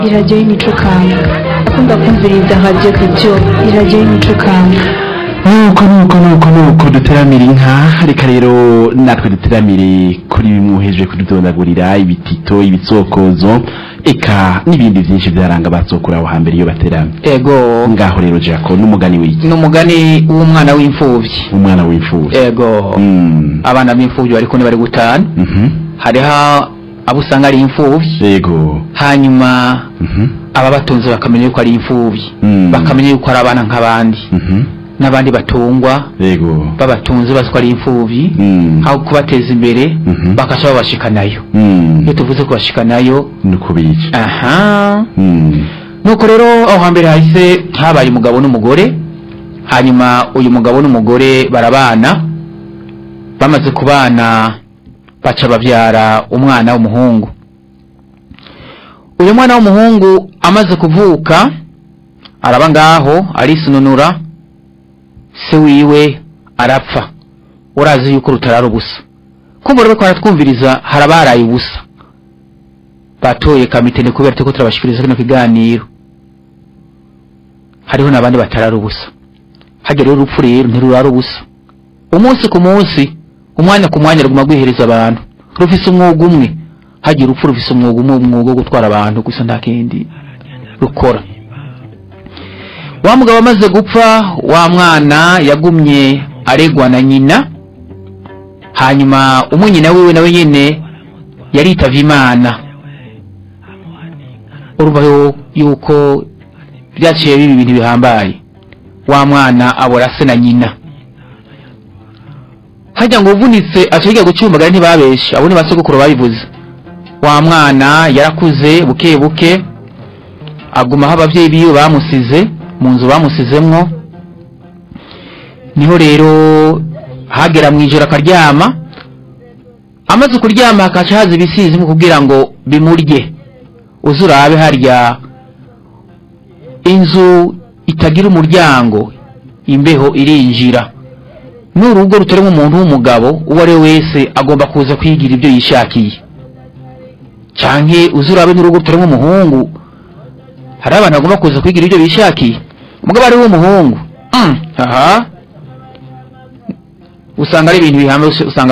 iradiyo y'imico kanga akunda kumviriza radiyo radiyo iradiyo y'imico kanga nuko nuko nuko nuko duteramira inka reka rero natwe duteramire kuri bimwe uhejeje kududondagurira ibitito ibitsokozo eka n'ibindi byinshi byaranga batsokura aho hambere iyo bateramye ego ngaho rero jako n'umugani w'iki ni umugani w'umwana w'imfubyi umwana w'imfura ego Mm. abana b'imfubyi bari kumwe bari gutana Mhm. hariho abo usanga ari imfubyi yego hanyuma Mhm. ababatunze bakamenya yuko ari imfubyi Mm. bakamenya yuko ari abana nk'abandi Mhm. n'abandi batungwa yego babatunze bazi ko ari imfubyi Mm. aho kubateza imbere Mhm. bakaca babashikanayo Mm. iyo tuvuze kubashikanayo nuko bica aha Mm. nuko rero aho hambere hahise habaye umugabo n'umugore hanyuma uyu mugabo n'umugore barabana bamaze kubana baca babyara umwana w'umuhungu uyu mwana w'umuhungu amaze kuvuka araba ngaho arisununura se wiwe arapfa urazi yuko rutarara ubusa kumva rero ko haratwumviriza harabaraye ubusa batoye kamitene kubera turiko turabashikiriza kino kiganiro hariho n'abandi batarara ubusa hajya rero urupfu rero ntirurara ubusa umunsi ku munsi umwanya ku mwanya ruguma rwihereza abantu rufise umwuga umwe hagira urupfu rufise umwuga umwe umwuga wo gutwara abantu gusa nta kindi rukora wa mugabo amaze gupfa wa mwana yagumye aregwa na nyina hanyuma umunyina wiwe nawe nyene yaritavye imana urumva yu- yuko byaciye biba ibintu bihambaye wa mwana abora se na nyina hajya ngo uvunitse aca yiga gucumbagara ntibabeshe abo ni basogokuru babivuze wa mwana yarakuze buke buke agumaho abavyeyi biwe bamusize mu nzu bamusizemwo niho rero hagera mw'ijoro akaryama amaze kuryama hakaca haza ibisizi mu kugira ngo bimurye uze urabe harya inzu itagira umuryango imbeho irinjira n'urugo rutarimo umuntu w'umugabo uwo ari we wese agomba kuza kwigira ibyo yishakiye canke uze urabe n'urugo rutarimo umuhungu hari abantu bagomba kuza kwigira ibyo bishakiye umugabo ari w'umuhungu mm, aha usanga ari ibintu bihambaye usanga